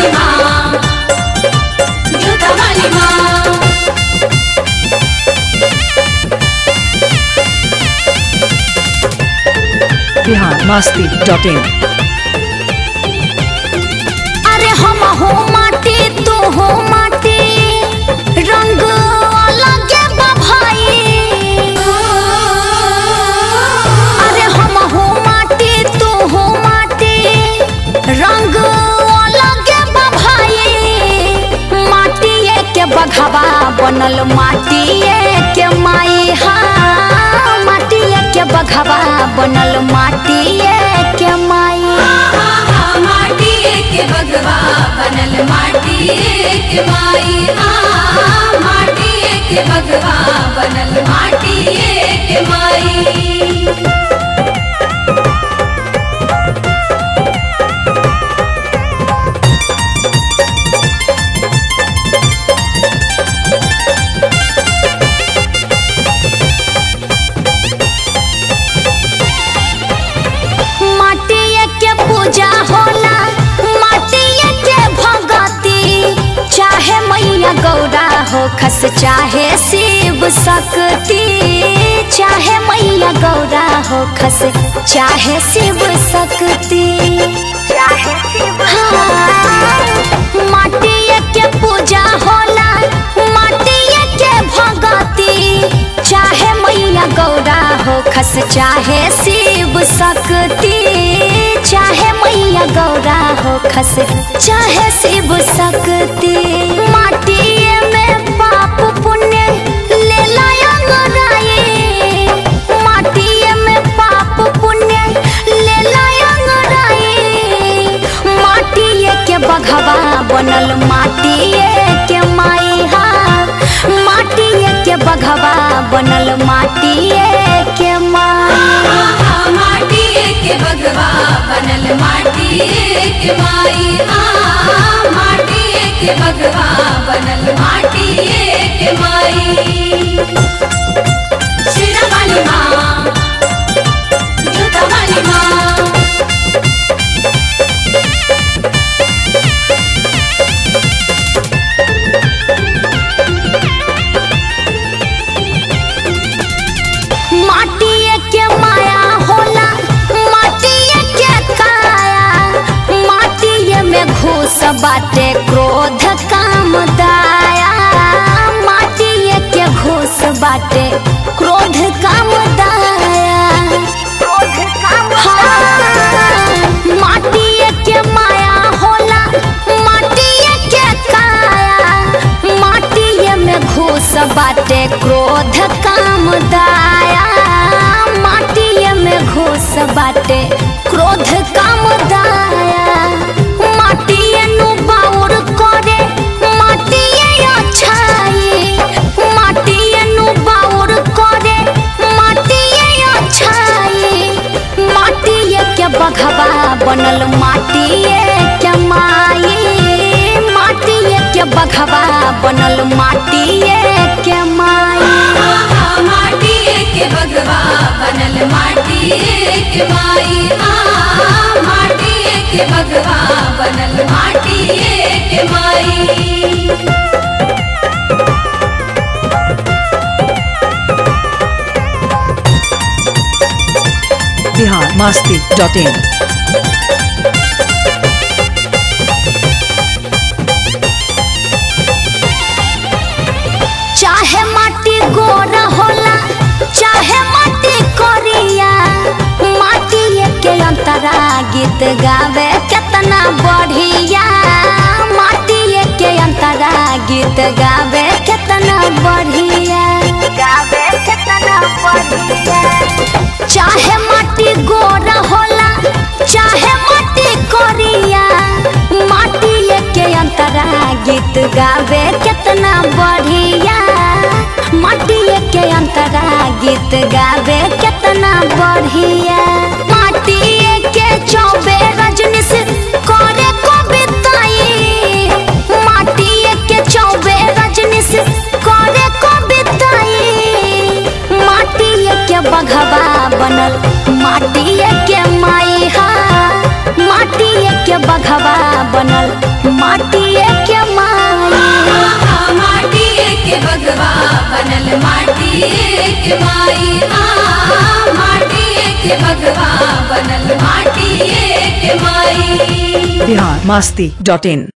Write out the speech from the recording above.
वाली माँ जूता वाली माँ बिहार मस्ती डॉट इन अरे हम हो माटी तू हो माटी रंग अलगे बा भाई अरे हम हो माटी तू हो माटी रंग अलगे बा भाई माटिए के बघवा बनल माटिए के माई हा माटिए के बघवा बनल माटिए के माई माटी के बगवा बनल माटी के माई हाँ माटी के बगवा बनल माटी के माई माटिए के पूजा होला माटिए के भगती चाहे मैया गौरा हो खस चाहे शिव शक्ति चाहे मैया गौरा हो खस चाहे शिव शक्ति चाहे शिव माटिए के पूजा होला माटिए के भगती चाहे मैया गौरा हो खस चाहे शिव शक्ति चाहे मैया गौरा हो खस चाहे शिव शक्ति माटिए में पाप पुण्य ले लाए माटिए में पाप पुण्य ले लाए माटिए के बघवा बनल माटिए के माई हा माटिए के बघवा बनल माटिए के माई माटी के बगवा बनल माटी के माई हाँ माटी के बगवा बनल माटी के माई शेरा वाली माँ जूता वाली माँ माटिए के माया होला माटिए के काया माटिए में घूस बाटे क्रोध काम दाया माटिए के घूस बाटे क्रोध काम दाया हाँ, माटिए के माया होला माटिए के काया माटिए में घूस बाटे क्रोध काम दाया माटिए में घूस बाटे क्रोध काम दाया माटिए नु बाउर करे माटिए अच्छाई माटिए नु बाउर करे माटिए अच्छाई माटिए के बघवा बनल माटिए के माई माटिए के बघवा बनल माटिए के माई माटी के बगवा बनल माटी के माई हाँ माटी के बगवा बनल माटी के माई बिहार मस्ती डॉट इन चाहे माटी गोरा होला चाहे माटी कोरिया माटी के अंतरा गीत गावे कितना बढ़िया माटी के अंतरा गीत गावे कितना बढ़िया गावे कितना बढ़िया चाहे माटी गोरा होला चाहे माटी कोरिया माटी के अंतरा गीत गावे कितना बढ़िया माटी के अंतरा गीत गावे कितना बढ़िया माटी के चौबे रजनी से करे कविताई माटी के चौबे रजनी से करे कविताई माटी के बघवा बनल माटी के माई हा माटी के बघवा बनल माटी माटिए के माई आहा माटिए के बगवा बनल माटिए के माई आहा माटिए के बगवा बनल माटिए के माई बिहार मस्ती डॉट इन